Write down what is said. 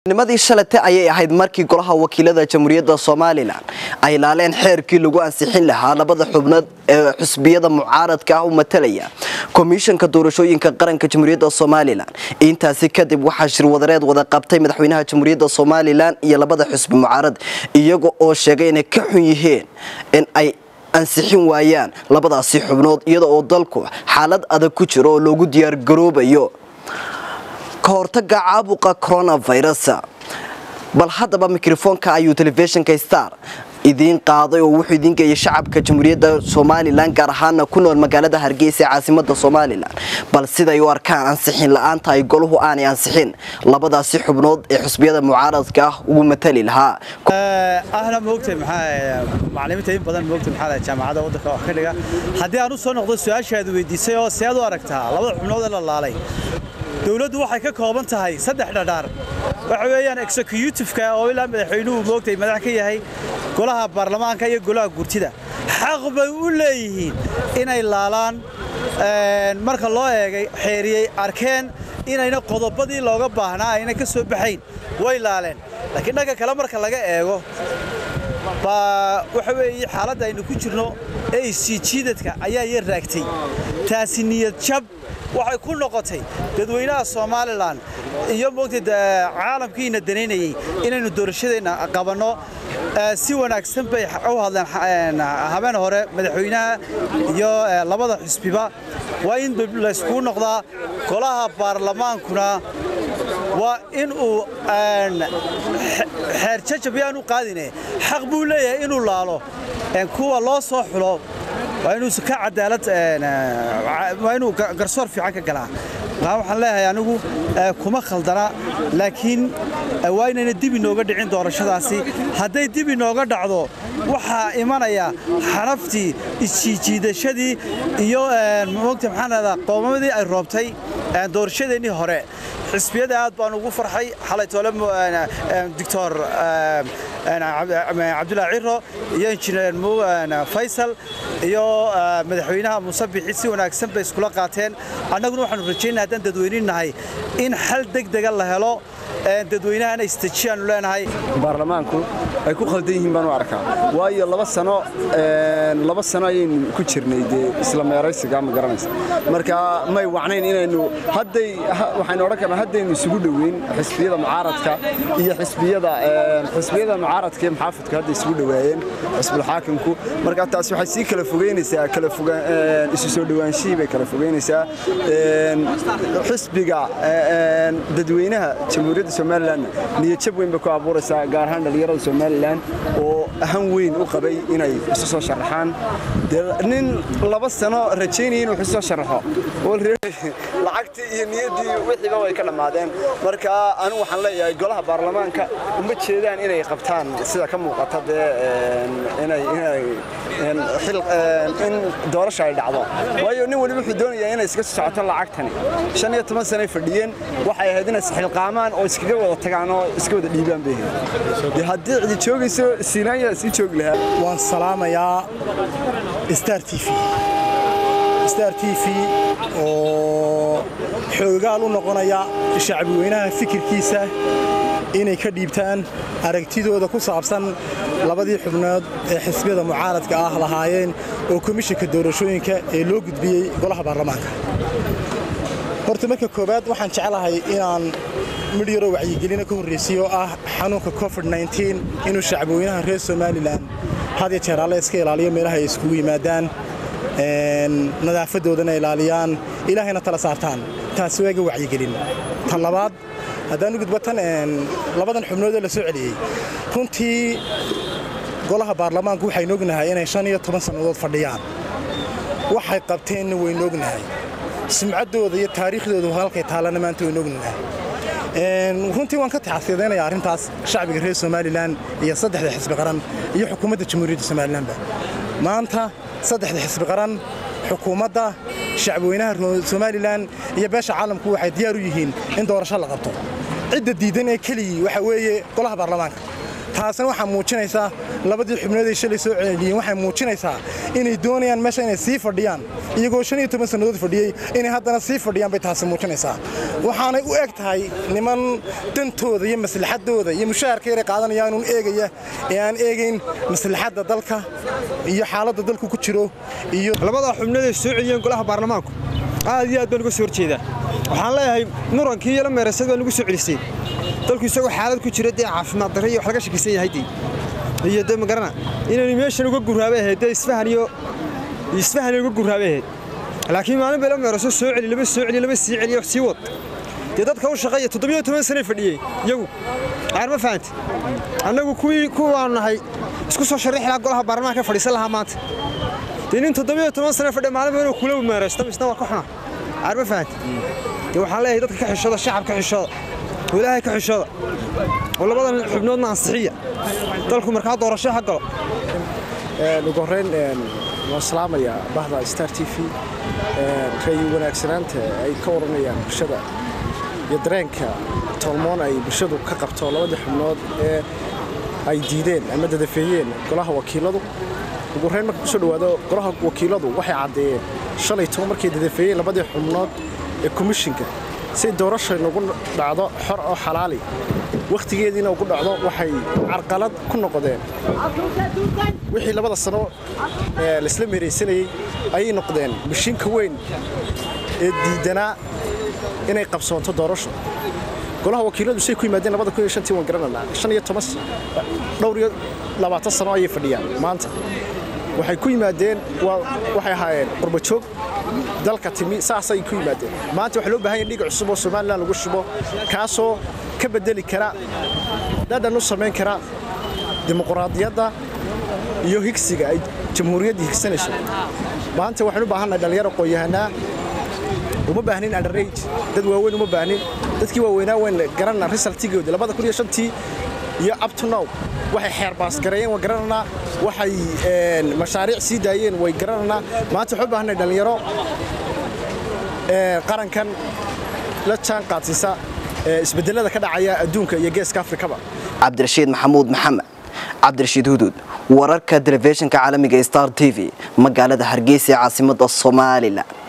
nimadii shalate ayay ahayd markii golaha wakiilada jamhuuriyadda somalilan ay laaleen xeerkii lagu ansixin lahaa labada xubnood ee xusbiyada mucaaradka ah u matalaya komishanka doorashooyinka qaranka jamhuuriyadda somalilan intaasi kadib waxaa shirwadareed wada qabtay madaxweynaha jamhuuriyadda somalilan iyo labada xusbi mucaarad iyaga oo sheegay inay ka xun yihiin in ay ansixin waayaan labadaasi xubnood iyada oo dalku xaalad adag ku jiro oo loogu diyaargaroobayo ka hortaga caabuqa coronavirus bal haddaba mikrofoonka ayuu telefishinka star idiin qaaday oo wuxuu idiin geeyay shacabka jamhuuriyadda somalilan gaar ahaana ku nool magaalada hargeysa ee caasimada somalilan bal siday u arkaan ansixin la-aanta ay goluhu aanay ansixin labadaasi xubnood ee xusbiyada mucaaradka ah ugu matali lahaa ahna moogtay maxaa macallimiinta in badan moogtay maxaa jaamacadda waddanka wax ka dhiga haddii aan u soo noqdo su-aashaad weydiisay oo seed u aragtaa labada xubnood ee la laalay dowladdu waxay ka kooban tahay saddex dhadhaar waxa weeyaan executive-ka oo ilaa madaxweynuhu moogtay madax ka yahay golaha baarlamaanka iyo golaha gurtida xaq bay u leeyihiin inay laalaan marka loo eegay xeeriyey arkeen inayna qodobadii looga baahnaa ayna ka soo baxayn way laaleen laakiin dhanka kale marka laga eego baa waxa weeye xaaladda aynu ku jirno ee isijiidadka ayaa yar raagtay taasi niyad jab waxay ku noqotay dadweynaha somalilan iyo moogtay caalamkiina danaynayey inaynu doorashadeenna qabanno si wanaagsan bay u hadleen habeen hore madaxweynaha iyo labada xusbiba waa in layskugu noqdaa golaha baarlamaankuna waa in uu xeer jajab yaanu qaadine xaq buu leeyahay inuu laalo kuwa loo soo xulo waa inuu ka cadaalad waa inuu garsoor fiican ka galaa waxaan leeyahay anigu kuma khaldana laakiin waa inayna dib inooga dhicin doorashadaasi hadday dib inooga dhacdo waxaa imanaya xanaftii isjiijiidashadii iyo mogta maxaan rahdaa qoomamadii ay roobtay doorashadeennii hore xisbiyada aad baan ugu farxay xalay toole doctor cabdullaahi ciro iyo injineer faysal iyo madaxweynaha muuse bixi si wanaagsan bay iskula qaateen annaguna waxaanu rajaynaa haddaan dadweynin nahay in xal degdega la helo dadweynahana istajiyaanu leenahay baarlamaanku ay ku khaldan yihiin baan u arkaa waayo laba sano laba sano ayaynu ku jirnay dee isla meeraysiga ma garanaysa marka may wacnayn inaynu hadday waxaynu odhan karnaa haddaynu isugu dhoweyn xisbiyada mucaaradka iyo xisbiyada xisbiyada mucaaradka iyo muxaafidku hadday isugu dhowaayeen xisbul xaakimku marka taasi waxay sii kala fogeynaysaa kala fogaan isu soo dhowaanshihii bay kala fogeynaysaa xisbiga dadweynaha jamhuuriyadda somalilan niyadjab weyn bay ku abuuraysaa gaar ahaan dhallinyarada somalilan oo ahan weyn u qabay inay isu soo sharaxaan nin laba sano rajaynaya inuu isu soo sharaxo lacagtii iyo niyaddii wixiiba way ka dhammaadeen marka anigu waxaan leeyahay golaha baarlamaanka uma jeedaan inay qabtaan sida ka muuqata dee inay inay in doorasha ay dhacdo waayo nin waliba wuxuu doonayaa inay iska socoto lacagtani shan iyo toban sanay fadhiyeen waxay ahayd inay isxilqaamaan oo iskaga wada tagaan oo iska wada dhiibaan bay ahayd haddii cidi joogayso siinaanya sii joogi lahaa waan salaamayaa star t v star t v oo xoogaal u noqonaya shacbiweynaha fikirkiisa inay ka dhiibtaan aragtidooda ku saabsan labadii xubnood ee xisbiyada mucaaradka ah lahaayeen oo komishanka doorashooyinka ee loo gudbiyey golaha baarlamaanka horta marka koowaad waxaan jeclahay inaan midh yaroo wacyigelina ka horraysiyo oo ah xanuunka covid inuu shacbiweynaha reer somalilan had iyo jeer alle iska ilaaliyo meelaha ay iskugu yimaadaan nadaafadoodana ilaaliyaan ilaahayna tala saartaan taasi waa iga wacyigelin tan labaad haddaan u gudbo tan labadan xubnoodee la soo celiyey runtii golaha baarlamaanku waxaynu ognahay inay shan iyo toban sannadood fadhiyaan waxay qabteenna waynu ognahay sumcaddooda iyo taariikhdooda halkay taallana maanta waynu ognahay runtii waan ka taxasiidaynayaa arrintaas shacbiga reer somalilan iyo saddexda xisbi qaran iyo xukuumadda jamhuuriyadda somalilanba maanta saddexda xisbi qaran xukuumadda shacbiweynaha somalilan iyo beesha caalamku waxay diyaar u yihiin in doorasho la qabto cidda diidan ee keligii waxa weeye golaha baarlamaanka taasina waxaa muujinaysaa labadii xubnood ay shalay soo celiyeen waxay muujinaysaa inay doonayaan meesha inay sii fadhiyaan iyagoo shan iyo toban sannadood fadhiyey inay haddana sii fadhiyaan bay taasi muujinaysaa waxaanay u eg tahay niman dantooda iyo maslaxadooda iyo mushaharka yaray qaadanayaan uun eegaya ee aan eegayn maslaxadda dalka iyo xaaladda dalku ku jiro iyo labadaa xubnood ay soo celiyeen golaha baarlamaanku aad iyo aad baan uga soo horjeedaa waxaan leeyahay murankii iyo la meerasad baa nugu soo celisay dalku isagoo xaalad ku jira dee caafimaad darre iyo wax laga shakisan yahay dee iyo dee magarana inaynu meeshan uga gurraabay ahayd dee isfahan iyo isfahan uga gurraabay ahayd laakiin maalin bay la meeraso soo celi lama soo celi lama sii celiyo sii wad dee dadka u shaqeeya toddobiyo toban sanay fadhiyey iyagu qaar ma fahanta annagu kuwii kuwaan nahay isku soo sharrixi lahaa golaha baarlamaanka fadhiisan lahaa maanta dee nin toddobiyo toban sano fadhiya maalin inuu kula meeraysto misna waa ka xuna qaar ma fahanta dee waxaan leeyahay dadka ka xishooda shacabka xishooda oo ilaahay ka xishooda oo labadan xubnoodna ansixiya dalku markaa doorasho ha galo ugu horreyn waan salaamayaa bahda star t v rayi wanaagsanaanta ay ka waranayaan bulshada iyo dareenka tolmoon ay bulshadu ka qabto labadii xubnood ee ay diideen ama dadafeeyeen golaha wakiiladu ugu horreyn marka kusoo dhowaado golaha wakiiladu waxay caddeeyeen shalay toban markay dadafeeyeen labadii xubnood ee komishinka si doorasha nagu dhacdo xor oo xalaali wakhtigeediina ugu dhacdo waxay carqalad ku noqdeen wixii labada sano ee laisla meeraysanayey ayay noqdeen mashiinka weyn ee diidanaa inay qabsoonto doorasho golaha wakiiladu say ku yimaadeen labada kun iyo shantii waan garananaa shan iyo toban dhowr iyo labaatan sano ayay fadhiyaan maanta waxay ku yimaadeen waxay ahaayeen qurbajoog dalka timi saasay ku yimaadeen maanta waxaa loo baahan yahay dhiig cusub oo somalilan lagu shubo kaasoo ka bedeli kara dhadhan u samayn kara dimuqraadiyadda iyo higsiga ay jamhuuriyadda higsanayso maanta waxaan u baahannahay dhallinyaro qoyahanaa uma baahnin underage dad waaweyn uma baahnin dadkii waaweynaa weyn garanna resultigoodi labada kun iyo shantii iyo up to now waxay xeerbaas gareeyeen waan garananaa waxay mashaariic sii daayeen way garananaa maanta waxaan u baahannahay dhallinyaro qarankan la jaan qaadsiisa isbedelada ka dhacaya adduunka iyo geeska afrikaba cabdirashiid maxamuud maxamed cabdirashiid huduud wararka telefishinka caalamiga star t v magaalada hargeysa ee caasimada somalilan